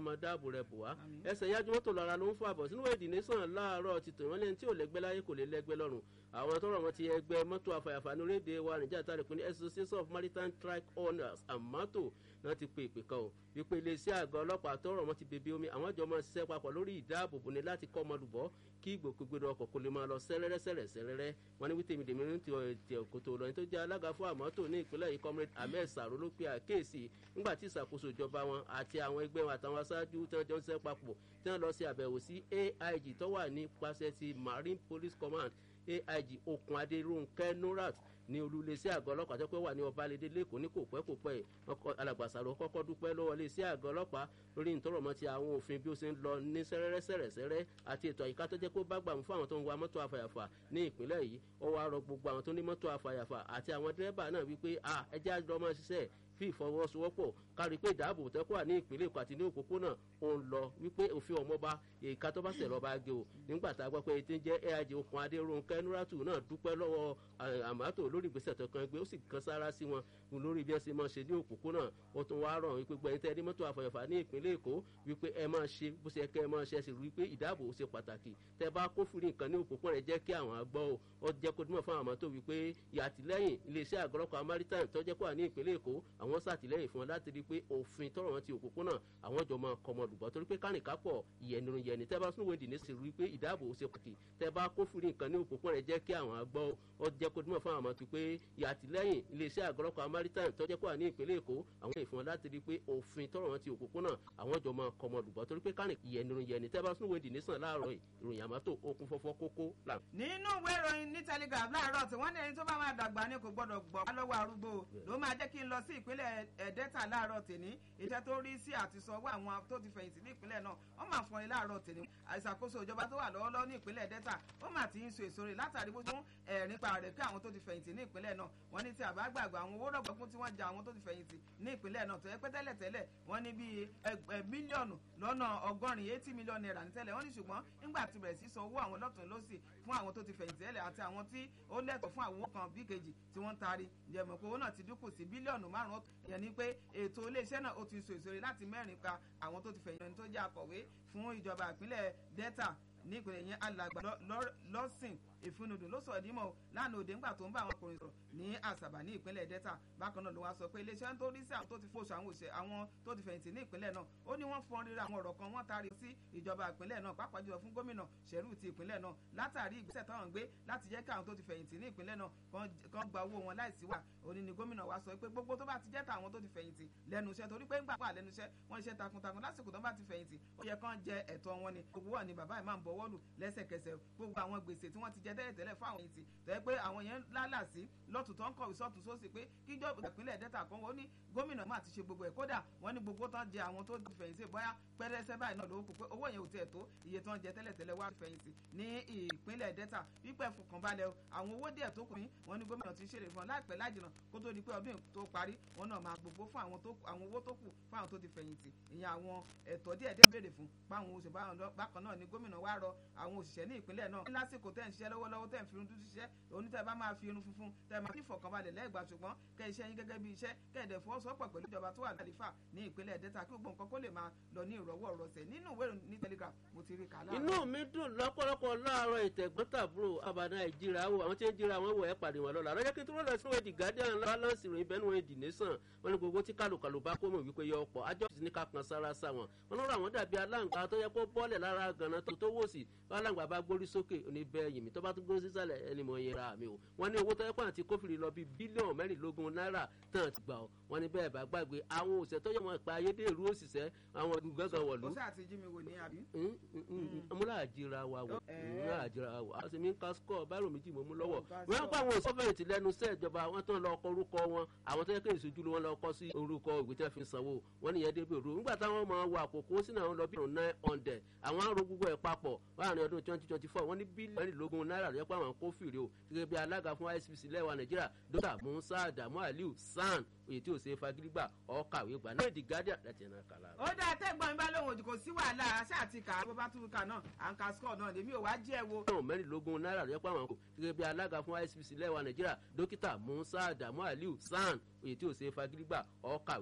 máa dáàbò rẹ̀ bò wá ẹsẹ̀ yájú mọ́tò lára ló ń fún àbọ̀ sínú èdè nìsàn láàárọ̀ ti tò wọ́n lẹ́ni tí ò lẹ́gbẹ́ láyé kò lè lẹ́gbẹ́ lọ́rùn àwọn tọrọ wọn ti ẹgbẹ́ mọ́tò àfàyàfà ní orílẹ̀-èdè wa nìjà tàbí pé ní association of maritime track owners amato náà ti pe ìpè kan o wípé iléeṣẹ́ àgọ́ ọlọ́pàá tọrọ wọn ti bèbè omi àwọn jọ máa ṣiṣẹ́ papọ̀ lórí ìdáàbòbò ni láti kọ́ ọmọlùbọ́ kí ìgbòkègbodò ọkọ̀ kò lè máa lọ sẹ́rẹ́rẹ́ sẹ́rẹ́ sẹ́rẹ́rẹ́ wọn ní wítèmi dèmi ní ti òkòtò olóyin tó jẹ́ alága fún àmọ́tò ní ìpínlẹ̀ yìí comrade ahmed saro ló pe àkéèsì nígbà tí ìṣàkóso ìjọba wọn àti àwọn ẹgbẹ́ wọn àtàwọn aṣáájú tí wọ́n jọ ń ṣiṣẹ́ papọ̀ tí wọ́n lọ sí àbẹ̀wò sí aig tó wà ní pàṣẹ ti marine police command aig okun adéròǹkẹ́ nurat ní olúléeṣẹ́ àgọ́ ọlọ́pàá tó pé wà ní ọbalẹ̀dẹ lẹ́kọ̀ọ́ ní kò pẹ́ kò pẹ́ alàgbàsàrò kọ́kọ́ dúpẹ́ lọ́wọ́ iléeṣẹ́ àgọ́ ọlọ́pàá lórí ìtọ́rọ̀mọ́ ti àwọn òfin bí ó ṣe ń lọ ní sẹ́rẹ́rẹ́sẹ̀rẹ́sẹ́rẹ́ àti ètò àyíká tó jẹ́ kó bá gbà mú fún àwọn tó ń wa mọ́tò àfàyàfà ní ìpínlẹ̀ yìí ó wá rọ gbogbo àwọn tó ní mọ́tò àfàyàfà àti àwọn dírẹ́bà náà wípé ẹjẹ́ àjọ máa ṣiṣẹ́ fi ìfọwọ́sowọ́pọ̀ kárí pé ìdáàbò tẹ́kọ̀ wà ní ìpínlẹ̀ èkó àti ní òpópónà ó ń lọ wípé òfin ọmọba èka tó bá sẹ̀ lọ́ba gé o nígbà tá a gbọ́ pé etí ń jẹ́ aig okun adéròǹkẹ́ nuratu náà dúpẹ́ lọ́wọ́ àmàtò lórí ìgbésẹ̀ tó kan gbé ó sì kan sára sí wọn lórí bí ẹ ṣe máa ṣe ní òpópónà ó tún wá rọ̀ wípé gbẹ̀yìn tẹ́ ní mọ́tò àfọyọ̀fà ní ìpínlẹ̀ èkó wípé ẹ máa ṣe bó ṣe kẹ́ ẹ máa ṣe sì rí pé ìdáàbò ṣe pàtàkì tẹ́ bá kófìrí nǹkan ní òpópónà jẹ́ kí àwọn àgbọ̀ o ó jẹ́ kó dúmọ̀ fún àwọn àmọ́tò wípé ìyàtìlẹ́yìn iléeṣẹ́ àgọ́lọ́kọ̀ maritime tó jẹ́ kó wà ní ìpínlẹ̀ èkó àwọn sàtìlẹ́yìn fún wọn láti rí i pé òfin tọrọ wọn ti òpópónà àwọn jọ máa kọmọ lùbọ torí pé kárìnká pọ ìyẹnirun yẹni tẹ bá sún wèdì ní sì rí i pé ìdáàbò ṣe pàtàkì tẹ bá kófìrí nǹkan ní òpópónà jẹ kí àwọn àgbọ ọ jẹ kó dúmọ fún àwọn àmọtí pé ìyàtìlẹyìn iléeṣẹ́ àgọlọpàá maritime tọjẹ kó wà ní ìpínlẹ̀ èkó àwọn ìfún wọn láti rí i pé òfin tọrọ wọn ti òpópónà àwọn jọ máa kọmọ lùbọ torí pé kárìn ìyẹnirun yẹni tẹ bá sún wèdì ní sàn láàárọ̀ ìròyìn àmọtò okun fọfọ kókó là. nínú ìwé ìròyìn ní telegraph láàárọ̀ tí wọ́n ní ẹni tó bá máa dàgbà ni kò gbọ́dọ̀ gbọ́ lọ́wọ́ arúgbó ló máa jẹ́ kí n lọ sí ìpínlẹ̀ ẹ̀ẹ́dẹ́ta láàárọ̀ tèmi iṣẹ́ tó rí sí àti sanwó àwọn tó ti fẹ̀yìntì ní ìpínlẹ̀ náà wọ́n máa fọn ilé àárọ̀ tèmi àìsàkóso ìjọba tó wà lọ́wọ́lọ́wọ́ ní ìpínlẹ̀ delta ó máa ti ń so èso rẹ̀ látàrí bó tún ẹ̀rín pa rẹ̀ pé àwọn tó ti fẹ̀yìntì ní ìpínlẹ̀ náà wọ́n ní tí àbá gbàgbọ́ àwọn owó rọ̀gbọ̀kún tí wọ́n ja àwọn tó ti fẹ̀yìntì ní ìpínlẹ̀ náà tó yẹ pé tẹ́lẹ̀ tẹ́lẹ̀ wọ́n ní bíi mílíọ̀nù lọ́nà ọgọ́rin eighty million naira ní tẹ́lẹ̀ wọ́n ní ṣùgbọ́n nígbà tí bẹ̀rẹ̀ sí san owó àwọn lọ́tún lọ́sì fún àwọn tó ti fẹ̀yìntì ẹ̀lẹ̀ àti àwọn tí ó lẹ́tọ̀ fún àwọn kan bí kejì tí wọ́n ń taari ìjẹ̀mọ̀ pé owó náà ti dínkù sí bílíọ̀nù márùn-ún yẹn ni pé ètò iléeṣẹ́ náà ó ti so èso rẹ̀ láti mẹ́rin pa àwọn tó ti fẹ̀yìntì tó jẹ́ akọ̀wé fún ìjọba ìpínlẹ̀ delta ní ìpínlẹ̀ yẹn alàgbà lọ́sìn ìfúnnudùn ló sọ̀rọ̀ dímọ̀ lánàá òde ńgbà tó ń bá àwọn ọkùnrin sọ̀rọ̀ ní àṣàbà ní ìpínlẹ̀ delta bákan náà ló wá sọ pé iléeṣẹ́ tó rí sí àwọn tó ti fòṣù àwọn òṣè àwọn tó ti fẹ̀yìntì ní ìpínlẹ̀ náà ó ní wọ́n fọ́n rírà àwọn ọ̀rọ̀ kan wọ́n taari sí ìjọba ìpínlẹ̀ náà pàápàá jùlọ fún gómìnà ṣẹ̀rù ti ìpínlẹ̀ náà látàrí ìgbésẹ̀ táwọn gbé láti jẹ́ kí àwọn tó ti fẹ̀yìntì ní ìpínlẹ̀ náà kan gba owó wọn láìsí wà òní ni gómìnà wa sọ pé gbogbo tó bá ti jẹ́ tàwọn tó ti fẹ̀yìntì lẹ́nu iṣẹ́ torí pé ńgbà wà lẹ́nu iṣẹ́ wọ́n iṣẹ́ takuntakun lásìkò tó bá ti fẹ̀yìntì ó yẹ kán jẹ ẹ̀tọ́ wọn ni gbogbo wọn ni bàbá ìmáà ń bọwọ́ lù lẹ́sẹ̀kẹsẹ̀ gbogbo àwọn gbèsè tí wọ́n ti jẹ tẹ́lẹ̀tẹ́lẹ̀ fún àwọn èyí ti tẹ́ pé àwọn yẹn lálà sí lọ́tún tó ń kọ̀wé sọ́tún sósì pé kíjọba ìpínlẹ̀ delta kan wọ́n ní gómìnà máa ti ṣe gbogbo ẹ̀ kódà wọ́n ní gbogbo tán jẹ àwọn tó fẹ̀yìntì bóyá pẹ́rẹ́sẹ́ báyìí náà lówó kù pé owó yẹn ò tiẹ̀ tó iye tán jẹ tẹ́lẹ̀tẹ́lẹ̀ wá fẹ̀yìntì ní ìpínlẹ̀ delta wípẹ́ fọkànbalẹ̀ àwọn owó díẹ̀ tó kù ní wọ́n ní gómìnà ti ṣèlérí fún wọn láìpẹ́ láìjìnà kó tó di pé ọdún tó parí wọn náà máa gbogbo fún àwọn owó tó kù fún àwọn tó ti fẹ̀yìntì ìyẹn àwọn ẹ̀tọ́ díẹ̀ díẹ̀ béèrè fún páwọn oṣù bákan náà ni gómìnà wá rọ àwọn òṣìṣẹ́ ní ìpínlẹ̀ náà lásìkò tẹ́ ń ṣiṣẹ́ lọ́wọ́lọ́wọ́ tẹ́ ń fi irun dúdú ṣiṣẹ́ onítẹ̀ bá máa fi irun funfun tẹ́ máa fi ìfọ̀kànbalẹ̀ lẹ́gbà ṣùgbọ́n kẹ́ iṣẹ́ yín gẹ́gẹ́ bí iṣẹ́ kẹ́ẹ̀dẹ̀ fọwọ́sowọ́pọ̀ pẹ̀lú ìjọba tó wà lálífà ní ìpínlẹ̀ delta kí gbogbo nǹkan kó lè máa lọ ní ìrọ̀wọ́ rọsẹ̀ nínú ìwé ìròyìn ní telegraph mo ti rí kàlá. inú mi dùn lọ́pọ̀lọpọ̀ láàárọ̀ ìtẹ̀gbọ́ntàbúrò àbàdàn ìjìrà wo àwọn tí ń jìrà wọn wọ̀ ẹ́ pàdé wọn lọ́la lọ́jọ́ kí n tó lọ́la sínú èdè guardian balance ìròyìn bẹ́ẹ̀ ni wọ́n èdè nation wọn ni gbogbo tí kálukàlù bá kó mọ̀ wípé yọ ọ̀pọ̀ àjọ sì ní ká kan sára sá wọn wọn lọ́rọ̀ àwọn dàbí aláǹgbá tó yẹ kó bọ́ọ̀lẹ̀ lára gànà tó tó wò sí aláǹgbá bá gbórí sókè ní bẹ́ẹ̀ yìí mi tó bá tún gbórí sísàlẹ̀ ẹni mọ̀ yẹn ra mi o wọn ní owó tó yẹ kó àti kófìrí lọ bíi bílíọ̀nù mẹ́rìnlógún náírà tán ti gbà ọ́ wọn ní bẹ́ẹ̀ bá gbàgbé àwọn òṣìṣẹ́ tó yẹ wọn pa ayédèrú òṣìṣẹ́ àwọn gbọ̀ngàn wọ̀lú. ó sáà ti jí mi wò ní àbí. múlá àjìra wa wò múlá àjìra wa a sì mi ń ka skọ báyìí méjì mo mú lọ́wọ́ wọn pa àwọn sọfẹ̀yìntì lẹ́nu iṣẹ́ ìjọba wọn tán lọ kọ orúkọ wọn àwọn tó yẹ kéde ìṣojú wọn lọ kọ sí orúkọ ìwé tí wọn fi sanwó wọn nìyẹn débi òru nígbà táwọn máa wọ àkókò sínú àwọn lọ bí nine hundred àwọn aró gbogbo ẹ̀ papọ̀ láàrin ọdún twenty twenty four wọn ní bílíọ̀nù mẹ́rìnlógún náírà lọ́jọ́ pé àwọn kó fìrí o gẹ́gẹ́ bí alága fún icpc lẹ́wà nàìjíríà dókítà musa adamu aliu san èyí tí ò ṣe fagídígbà ọkàwé gbà náà di guardian láti ẹ̀nà kàlà. ó dá tẹ́gbọ́n mi bá lóun òdì kò sí wàhálà aṣá àti kà bó bá tún kà náà à ń ka score náà lèmi ò wá jẹ́ wo. bílíọ̀nù mẹ́rìnlógún náírà lọ́jọ́ pé àwọn kò gẹ́gẹ́ bí alága fún icpc lẹ́wà nàìjíríà dókítà musa adamu aliu san èyí tí ò ṣe fagídígbà ọkàwé